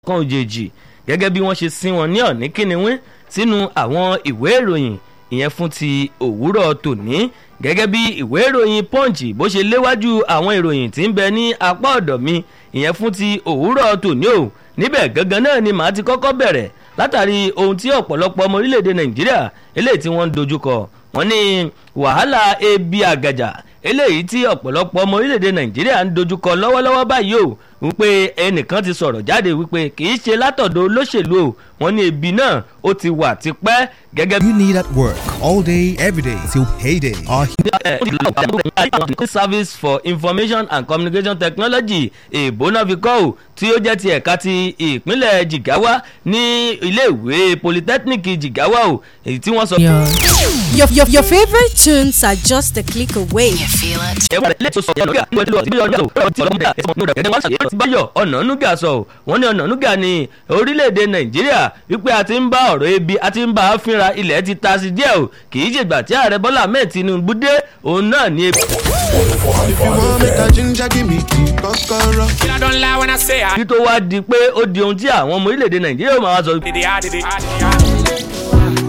kan òjèèjì gẹ́gẹ́ bí wọ́n ṣe sin wọn ní ọ̀ní kíniwín sínú àwọn ìwé ìròyìn ìyẹn fún ti òwúrọ̀ tòní gẹ́gẹ́ bí ìwé ìròyìn punch bó ṣe léwájú àwọn ìròyìn tí ń bẹ ní apá ọ̀dọ̀ mi ìyẹn fún ti òwúrọ̀ tòní o níbẹ̀ gangan náà ni màá ti kọ́kọ́ bẹ̀rẹ̀ látàrí ohun tí ọ̀pọ̀lọpọ̀ ọmọ orílẹ̀-èdè nàìjíríà eléyìí tí wọ́n ń dojúkọ wọ́n ní wàhálà ebi àgàjà eléyìí tí ọ̀pọ̀lọpọ̀ ọmọ orílẹ̀-èdè nàìjíríà ń dojúkọ lọ́wọ́lọ́wọ́ báyìí o wípé ẹnìkan ti sọ̀rọ̀ jáde wípé kì í ṣe látọ̀dọ̀ olóṣèlú o wọ́n ní ebi náà ó ti wà tipẹ́ gẹ́gẹ́ bí. You need at work all day, every day till payday. Our service for information and communication technology èbónà fi kọ́ ò tí ó jẹ́ ti ẹ̀ka ti ìpínlẹ̀ jigawa ní iléèwé polytechnic jigawa o èyí tí wọ́n sọ. Your, your, your favorite tunes are just a click away. You feel it? ẹ̀wọ̀n ilé tó sọ yẹn lórí àti ìlú ọ̀sìn ọ̀sìn ọ̀sìn ọ̀sìn ọ̀sìn ọ̀sìn ọ̀sìn ọ̀sìn báyọ̀ ọ̀nànúgà sọ ọ́ wọ́n ní ọ̀nànúgà ní orílẹ̀-èdè nàìjíríà wípé a ti ń bá ọ̀rọ̀ ebi a ti ń bá a fínra ilẹ̀ ti ta sí díẹ̀ o kì í ṣègbà tí ààrẹ bọ́lá ahmed tinubu dé òun náà ní ebi. If you want make a ginger, give me key, kokoro. I don't lie when I say I kí tó wá di pé ó di ohun tí àwọn ọmọ orílẹ̀-èdè nàìjíríà máa wá sọ did it, I did it, I did it.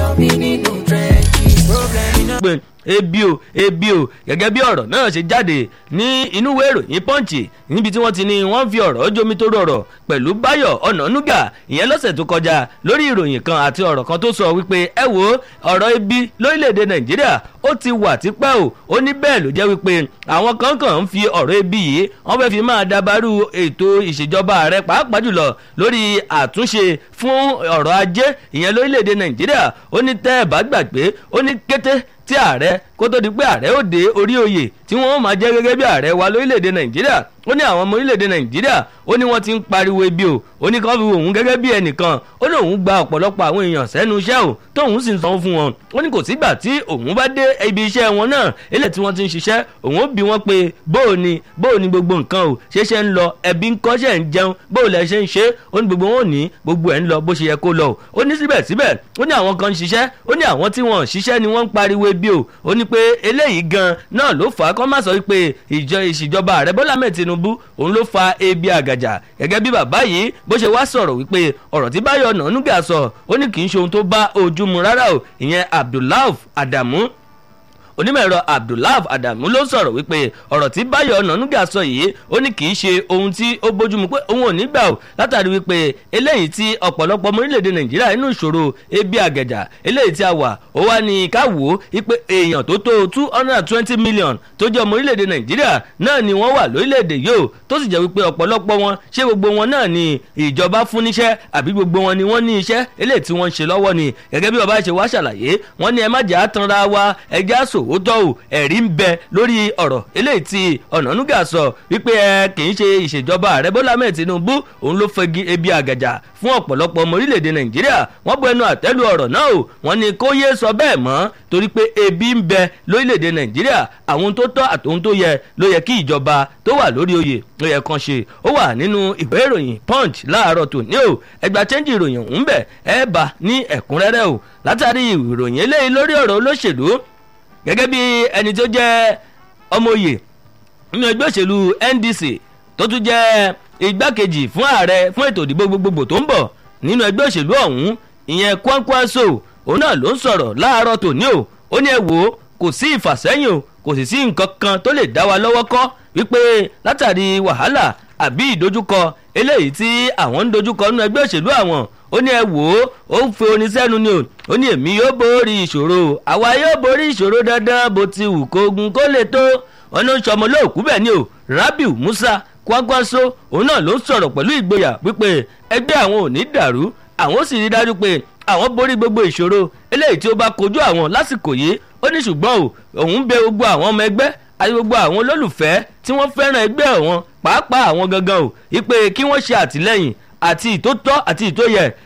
pé ebi o ebi o gẹ́gẹ́ bí ọ̀rọ̀ náà ṣe jáde ní inú ìwé ìròyìn pọ́ǹchì níbi tí wọ́n ti ní wọ́n fi ọ̀rọ̀ jomi tó rọrọ̀ pẹ̀lú báyọ̀ ọ̀nànúgà ìyẹn lọ́sẹ̀ tó kọjá lórí ìròyìn kan àti ọ̀rọ̀ kan tó sọ wípé ẹ wo ọ̀rọ̀ ebi lórílẹ̀‐èdè nàìjíríà ó ti wà tipẹ́ o ó ní bẹ́ẹ̀ ló jẹ́ wípé àwọn kan kàn ń fi ọ̀rọ̀ ebi yìí wọ́n fẹ́ fi máa dabarú ètò ìṣèjọba ààrẹ pàápàá jùlọ lórí àtúnṣe fún ọ̀rọ̀ ajé ìyẹn lórílẹ̀‐èdè nàìjíríà ó ní tẹ́ ẹ̀ bá gbàgbé ó ní kété tí ààrẹ kó tó di pé ààrẹ ó dé orí oyè tí wọ́n máa jẹ́ gẹ́gẹ́ bí ààrẹ wa lórílẹ̀‐èdè nàìjíríà ó ní àwọn ọmọ orílẹ̀‐èdè nàìjíríà ó ní wọ́n ti ń pariwo ebi o ó ní kán fi òun gẹ́gẹ́ bí ẹnìkan ó ní òun gba ọ̀pọ̀lọpọ̀ àwọn èèyàn sẹ́nu iṣẹ́ o tóun sì ń sanwó fún wọn ó ní kò sígbà tí òun bá dé ibi iṣẹ́ wọn náà ilé tí wọ́n ti ń ṣiṣẹ́ òun ó bi wọ́n pé bóò ni bóò ni gbogbo nǹkan o ṣeéṣe ń lọ ẹbí ń kọ́ ṣe ń jẹun bóò lẹ ṣe ń ṣe ó ní gbogbo wọn ò ní gbogbo ẹ̀ ń lọ bó ṣe yẹ kó lọ o ó ní síbẹ̀síbẹ̀ ó ní àwọn kan ń ṣiṣẹ́ ó ní àwọn tí wọ́n ṣiṣẹ́ ni wọ́n ń pariwo ebi o ó ní pé eléyìí gan náà ló fà á kọ́ má sọ wípé ìjọ ìṣèjọba ààrẹ bọ́lá mẹ́ẹ̀ tinubu òun ló fa ebi àgàjà gẹ́gẹ́ bí bàbá yìí bó ṣe wá sọ̀rọ̀ wípé ọ̀rọ̀ tí báyọ̀ nànúgà sọ ó ní kì í ṣe ohun tó bá ojú mu rárá o ìyẹn abdullahi adamu onímọ̀ ẹ̀rọ abdullahi adamu ló sọ̀rọ̀ wípé ọ̀rọ̀ tí báyọ̀ ọ̀nànúgà sọ yìí ó ní kì í ṣe ohun tí ó bójúmu pé òun ò ní gbà ó látàrí wípé eléyìí tí ọ̀pọ̀lọpọ̀ ọmọ orílẹ̀-èdè nàìjíríà nínú ìṣòro ebi àgẹ̀jà eléyìí tí a wà ó wá ní ká wò ó wípé èèyàn tó tó two hundred and twenty million tó jẹ́ ọmọ orílẹ̀-èdè nàìjíríà náà ni wọ́n wà lórílẹ̀-èdè yìí ó tó sì jẹ́ wípé ọ̀pọ̀lọpọ̀ wọn ṣé gbogbo wọn náà ni ìjọba fún níṣẹ́ àbí gbogbo wọn ni wọ́n ní iṣẹ́ eléyìí tí wọ́n ń ṣe lọ́wọ́ ni gẹ́gẹ́ bí bàbá ṣe wá ṣàlàyé wọ́n ní ẹ má jà á tanra wa ẹja sòwòtọ́ ò ẹ̀rí ń bẹ lórí ọ̀rọ̀ eléyìí tí ọ̀nànúgà sọ wípé ẹ kì í ṣe ìṣèjọba ààrẹ bọ́lá mẹ́ẹ̀ tinubu òun ló fẹ́gi ebi àgàjà fún ọ̀pọ̀lọpọ̀ ọmọ orílẹ̀-èdè nàìjíríà wọ́n bu ẹnu àtẹ́lu ọ̀rọ̀ náà o wọ́n ní kó yé sọ bẹ́ẹ̀ mọ́ torí pé ebi ń bẹ lórílẹ̀-èdè nàìjíríà àwọn tó tọ́ àtòun tó yẹ ló yẹ kí ìjọba tó wà lórí oyè ló yẹ kan ṣe ó wà nínú ìwé ìròyìn punch láàárọ̀ tòní o ẹgbà chẹ́ńjì ìròyìn ọ̀hún bẹ̀ ẹ bá ní ẹ̀kúnrẹ́rẹ́ o látàrí ìròyìn eléyìí lórí ọ̀rọ̀ olóṣèlú gẹ́gẹ́ bí ẹni tó jẹ́ ọmọ oyè nínú ẹgbẹ́ òṣèlú ndc tó tún jẹ́ igbákejì fún ààrẹ fún ètò ìdìbò gbogbogbò tó ń bọ̀ nínú ẹgbẹ́ òṣèlú ọ̀hún ìyẹn kwankwaso òun náà ló ń sọ̀rọ̀ láàárọ̀ tòní o ó ní ẹ wò ó kò sí ìfàsẹ́yìn o kò sì sí nǹkan kan tó lè dá wa lọ́wọ́ kọ́ wípé látàrí wàhálà àbí ìdojúkọ eléyìí tí àwọn ń dojúkọ nínú ẹgbẹ́ òṣèlú àwọn ó ní ẹ wò ó ó ń fi oníṣẹ́nu ni o ó ní èmi yóò borí ìṣòro àwa yóò borí ìṣòro dandan bó ti wù kógun kó lè tó wọn ló ń sọmọ lóòkú bẹ́ẹ̀ ni o rabiu musa kwakwaso òun náà ló ń sọ̀rọ̀ pẹ̀lú ìgboyà wípé ẹgbẹ́ àwọn ò ní dàrú àwọn ó sì rí dájú pé àwọn borí gbogbo ìṣòro eléyìí tí ó bá kojú àwọn lásìkò yìí ó ní ṣùgbọ́n o òun bẹ gbogbo àwọn ọmọ ẹgbẹ́ àti gbogbo àwọn olólùfẹ́ tí wọ́n fẹ́ràn ẹgbẹ́ wọn pàápàá àwọn gangan o ìpè kí wọ́n ṣe àtìlẹ́yìn àti ìtótọ́ àti ìtóyẹ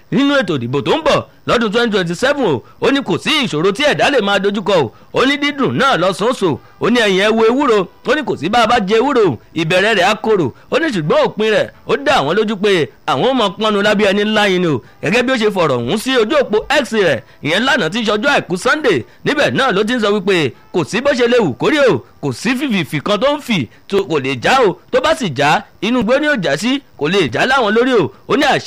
nínú ètò ìdìbò tó ń bọ̀ lọ́dún twenty twenty seven o ó ní kò sí ìṣòro tí ẹ̀dá lè máa dojúkọ o ó ní dídùn náà lọ́sọ̀ọ̀sọ̀ ó ní ẹ̀yìn ẹ̀ wo ewúro ó ní kò sí bá a bá jẹ ewúro ìbẹ̀rẹ̀ rẹ̀ á korò ó ní ṣùgbọ́n òpin rẹ̀ ó dá àwọn lójú pé àwọn ọmọ pọnnu lábẹ́ ẹni ńlá yìí ni o gẹ́gẹ́ bí ó ṣe fọ̀rọ̀ ọ̀hún sí ojú òpó x rẹ̀ ìyẹn lánàá tí ń ṣọjọ́ àìkú sunday níbẹ̀ náà ló ti ń sọ wípé kò sí bó ṣe lè wù kórè o kò sí fìfìfì kan tó ń fì tó kò lè já o tó bá sì já inú igbó ni ó já sí kò lè já láwọn lórí o ó ní àṣẹ